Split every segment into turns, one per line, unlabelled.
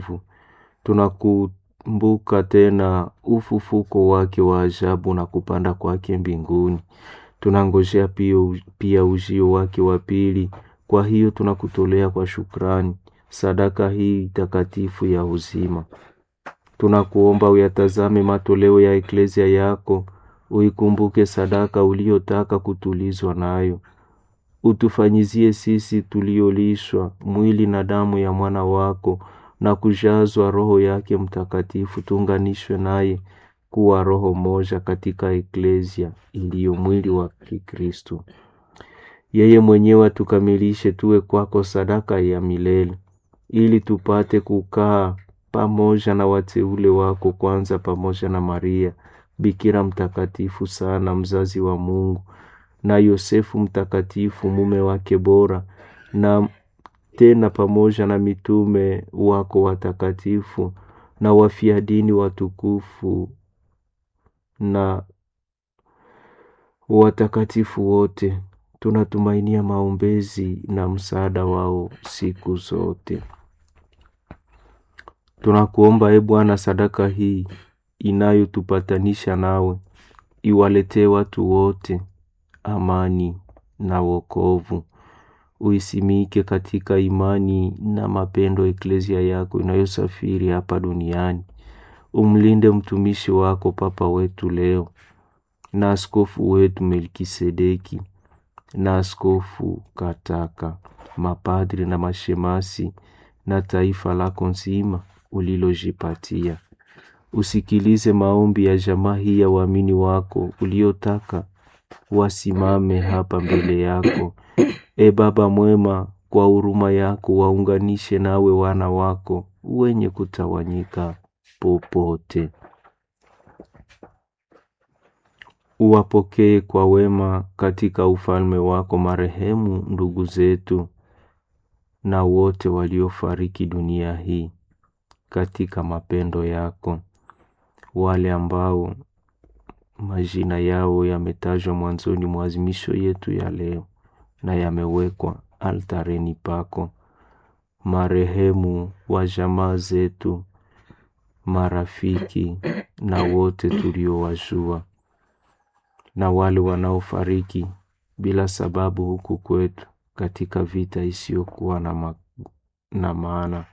wokovu. Tunakumbuka tena ufufuko wake wa ajabu na kupanda kwake mbinguni. Tunangojea pia, pia ujio wake wa pili. Kwa hiyo tunakutolea kwa shukrani sadaka hii takatifu ya uzima. Tunakuomba uyatazame matoleo ya eklezia yako, uikumbuke sadaka uliotaka kutulizwa nayo. Utufanyizie sisi tuliolishwa mwili na damu ya mwana wako na kujazwa Roho yake Mtakatifu, tuunganishwe naye kuwa roho moja katika eklezia iliyo mwili wa Kikristo. Yeye mwenyewe atukamilishe tuwe kwako sadaka ya milele, ili tupate kukaa pamoja na wateule wako, kwanza pamoja na Maria Bikira mtakatifu sana, mzazi wa Mungu, na Yosefu mtakatifu, mume wake bora, na tena pamoja na mitume wako watakatifu na wafia dini watukufu na watakatifu wote. Tunatumainia maombezi na msaada wao siku zote. Tunakuomba e Bwana, sadaka hii inayotupatanisha nawe iwaletee watu wote amani na wokovu. Uisimike katika imani na mapendo eklezia yako inayosafiri hapa duniani. Umlinde mtumishi wako Papa wetu leo na askofu wetu Melkisedeki na askofu Kataka, mapadri na mashemasi na taifa lako nzima ulilojipatia. Usikilize maombi ya jamaa hii ya waamini wako uliotaka wasimame hapa mbele yako. E Baba mwema, kwa huruma yako waunganishe nawe wana wako wenye kutawanyika popote. Uwapokee kwa wema katika ufalme wako marehemu ndugu zetu na wote waliofariki dunia hii katika mapendo yako, wale ambao majina yao yametajwa mwanzoni mwa azimisho yetu ya leo na yamewekwa altareni pako, marehemu wa jamaa zetu, marafiki na wote tuliowajua, na wale wanaofariki bila sababu huku kwetu katika vita isiyokuwa na, ma na maana.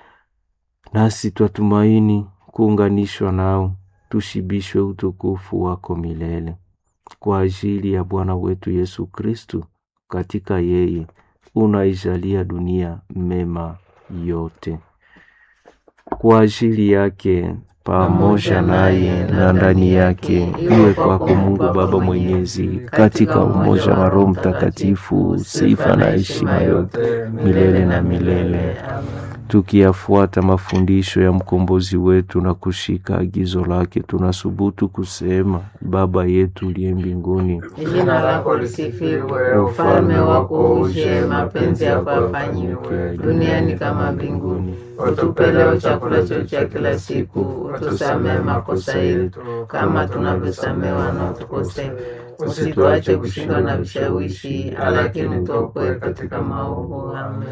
Nasi twatumaini kuunganishwa nao, tushibishwe utukufu wako milele kwa ajili ya Bwana wetu Yesu Kristu. Katika yeye unaijalia dunia mema yote, kwa ajili yake pamoja naye na ndani yake, iwe kwako Mungu Baba Mwenyezi, katika umoja wa Roho Mtakatifu, sifa na heshima yote milele na milele. Tukiyafuata mafundisho ya mkombozi wetu na kushika agizo lake, tunasubutu kusema: Baba yetu uliye mbinguni,
jina lako lisifiwe, ufalme wako uje, mapenzi yako yafanyiwe duniani kama mbinguni. Utupe leo chakula chetu cha kila siku, utusamehe makosa yetu kama tunavyosamehe wanaotukosea, usituache kushindwa na vishawishi, lakini tuokoe katika maovu. Amen.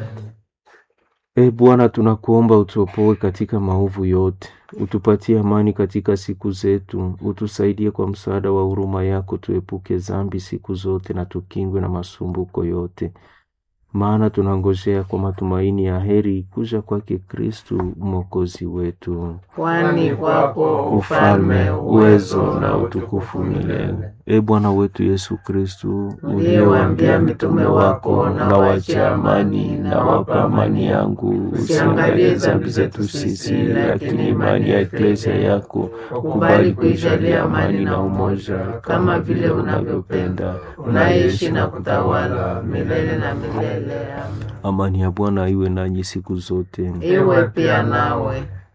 E Bwana, tunakuomba utuopoe katika maovu yote, utupatie amani katika siku zetu, utusaidie kwa msaada wa huruma yako, tuepuke dhambi siku zote na tukingwe na masumbuko yote, maana tunangojea kwa matumaini ya heri kuja kwake Kristu mwokozi wetu.
Kwani kwako
Ufalme, uwezo na utukufu milele. E Bwana wetu Yesu Kristu,
uliyewaambia mitume wako,
na wache amani na wapa amani yangu, usiangalie dhambi zetu sisi, lakini imani ya eklezia yako ukubali kuijalia amani na umoja,
kama vile unavyopenda, unaishi na kutawala milele na milele. Amen.
Amani ya Bwana iwe nanyi siku zote.
Iwe pia nawe.